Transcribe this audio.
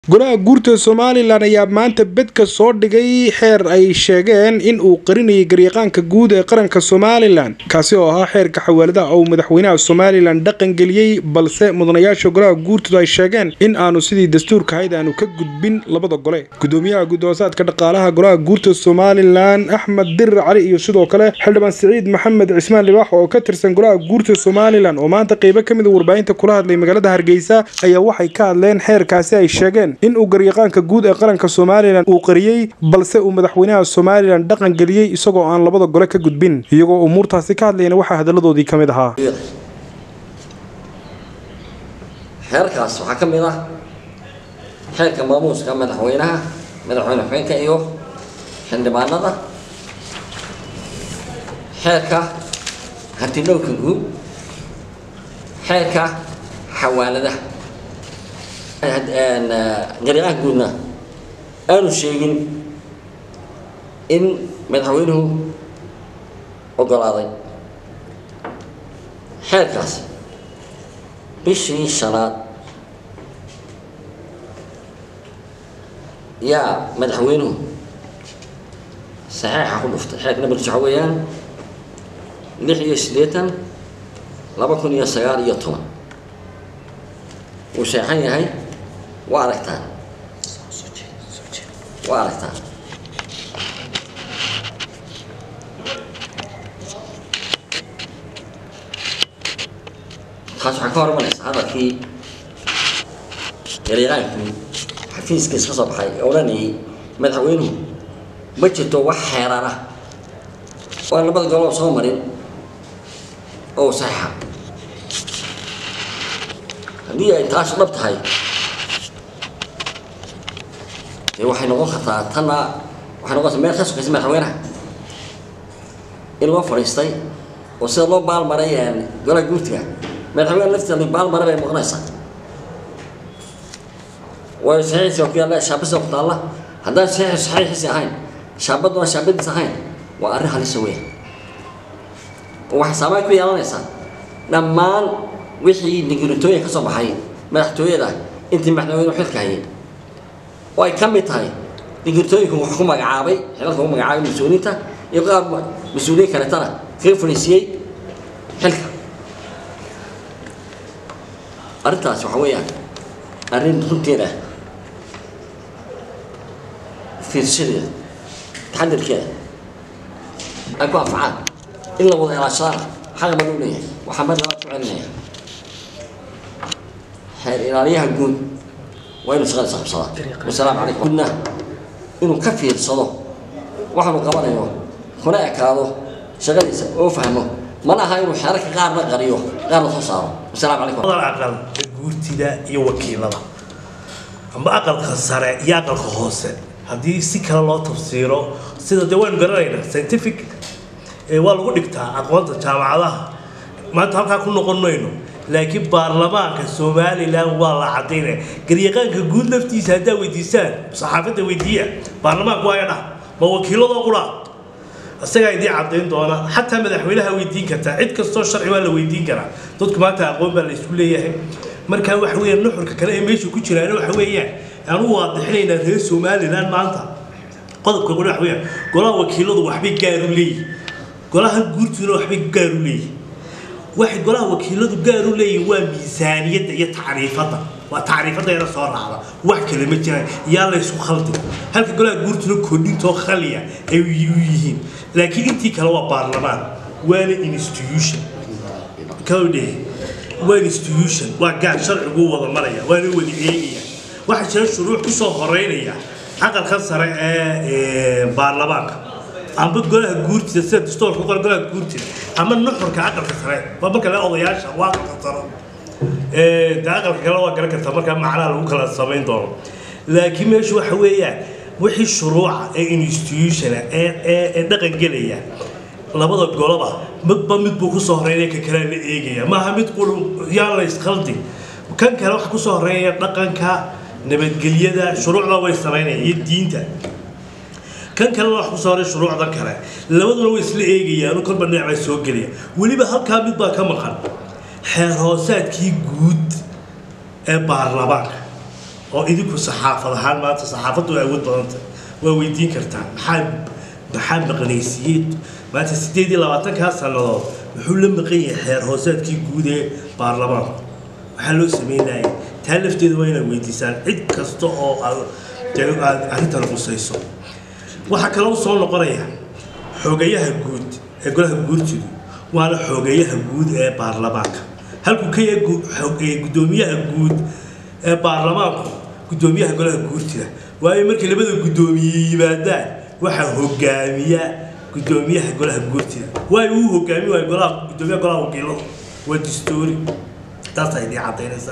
golaha guurta somalilan ayaa maanta bedka soo dhigay xeer ay sheegeen in uu qarinayay garyaqaanka guud ee qaranka somalilan kaasi oo ahaa xeerka xawaaladaha uu madaxweynaha somalilan dhaqan geliyey balse mudanayaasha golaha guurtoodu ay sheegeen in aanu sidii dastuurka ahayd aanu ka gudbin labada gole gudoomiyaha gudoosaadka dhaqaalaha golaha guurta somalilan axmed dirir cali iyo sidoo kale xildhibaan siciid maxamed cismaan libaax oo ka tirsan golaha guurta somalilan oo maanta qeybo ka mid a warbaahinta kula hadlay magaalada hargeysa ayaa waxay ka hadleen xeerkaasi ay sheegeen in uu garyaqaanka guud ee qaranka somalilan uu qariyey balse uu madaxweynaha somalilan dhaqan geliyey isagoo aan labada gole ka gudbin iyagoo umuurtaasi ka hadlayna waxaa hadaladoodii ka mid ahaa xeerkaas waxaa ka mid ah xeerka maamuuska madaxweynaha madaxweyne xubeenka iyo xildhibaanada xeerka hantidhowrka guud xeerka xawaaladaha garyaqaanka guudna aanu sheegin in madaxweynuhu ogolaaday xeerkaas bishii shanaad yaa madaxweynuhu saxeixa ku dhuftay xeerka nambarkiis waxa weeyaan lix iyo siddeetan laba kun iyo sagaal iyo toban wuu sheexan yahay waa aragtaan waa aragtaan taas waxaa ka hor imanaysa hadalkii garyaqaankii xafiiskiis ka soo baxay ee odhanayay madaxweynuhu ma jirto wax xeeran ah waan labada golob soo marin oo saxiixa haddii ay taas dhab tahay dee waxay noqon kartaa tanna waxay noqon kartaa meel ka sokaysa madaxweynaha in loo fadhiistay oo sida loo baalmaray golaha guurtiga madaxweyne laftiisa la baalmara bay noqonaysaa waayo saxiixiisa ku yaalla shaabadiisa ku taalla haddaan saxiixu saxiixiisi ahayn shaabaduna shaabadiis ahayn waa arrin halisa weya oo waxay saameyn ku yeelanaysaa dhammaan wixii nigiritooyin ka soo baxay madaxtooyada intii madaxweynuhu xilka hayay oo ay ka mid tahay nigiritooyinku wax ku magacaabay xilalka ku magacaabay mas-uuliyiinta iyo qaar mas-uuliyiin kaletana kaga fadhiisiyey xilka arrintaas waxa weeyaan arrin runteeda fiirshadeeda taxadirkeeda ay ku anfacaan in la wada ilaashadana xaqa baan u leeyahay waxaa mar labaad ku celinaya xeer ilaaliyaha guud waa inuu shaqadiisa qabsadaa wasalaamu calaykum gudna inuu ka fiirsado waxaanu qabanayo kuna ekaado shaqadiisa oo fahmo mana aha inuu xeerarka qaarna qariyo qaarna soo saaro wasalaamu calaykum aqal guurtida iyo wakiilada amba aqalka sare iyo aqalka hoose haddii si kale loo tafsiiro sida dee waynu garanaynaa scientific waa lagu dhigtaa aqoonta jaamacadaha maanta halkaa ku noqon mayno laakiin baarlamaanka somalilan waa la cadaynaya garyaqaanka guud laftiisa haddaa weydiisaan saxaafadda weydiiya baarlamaanku waa dhah ma wakiiladoo qura isagaa idiin cadayn doona xataa madaxweynaha weydiin kartaa cid kastoo sharci waa la weydiin karaa dadku maanta aqoon baa la isku leeyahay marka waxa weeyaan nuxurka kale ee meesha ku jiraan waxa weeyaan aan u waadixinaynaa reer somalilan maanta qodobka qole waxa weeyaan golaha wakiiladu waxbay gaar u leeyihin golaha guurtuna waxbay gaar u leeyihin waxay golaha wakiiladu gaar u leeyihin waa miisaaniyadda iyo tacriifadda waa tacriifadda yara soo raacda wax kale ma jiraan yaa la isku khaldi halka golaha guurtuna kordhintoo khaliya ay u yihiin laakiin intii kale waa baarlamaan waana institution kawdhe waa institution waa gaar sharcigu wada maraya waana wada eegaya waxaa jira shuruuc kusoo horeynaya aqalka sare ee baarlamaanka amba golaha guurtida sida dastoorka qora golaha guurtida ama nuxurka aqalka sare waa marka le odayaasha waa aqalka sare de aqalka kale waa garan kartaa markaa macnaha lagu kala samayn doono laakiin meeshu waxa weeyaan wixii shuruuca ee institutiona ee dhaqan gelaya labada goloba midba mid buu kusoo horeynaya ka kalea la eegaya maaha mid qul yaan la iskhaldin kan kale waxa kusoo horeynaya dhaqanka nabadgelyada shuruucda way samaynaya iyo diinta kan kalena wax kusoo horeya shuruucda kale labaduna way isla eegayaan kolba dhinac baa soo gelaya weliba halkaa mid baa ka maqan xeer hoosaadkii guud ee baarlamaanka oo idinku saxaafad ahaan maanta saxaafaddu ay awood badanta waa weydiin kartaa maxaa maxaa maqnaysiiyey maanta sideed iyo labaatankaa sannadood muxuu la maqan yahay xeer hoosaadkii guud ee baarlamaanku waxaa loo sameynayay taa lafteeda waa inaad weydiisaan cid kasta oo aad dee aad arrintan qusayso waxaa kaloo soo noqonaya xogayaha guud ee golaha guurtidu waana xogeeyaha guud ee baarlamaanka halkuu ka yahay gu- xog- ee guddoomiyaha guud ee baarlamaanku guddoomiyaha golaha guurtida waayo markay labada guddoomiye yimaadaan waxaa hogaamiya guddoomiyaha golaha guurtida waayo uu hogaami waayo golaha guddoomiyaha golaha wakiilada waa distoori taas ay idin cadaynaysaa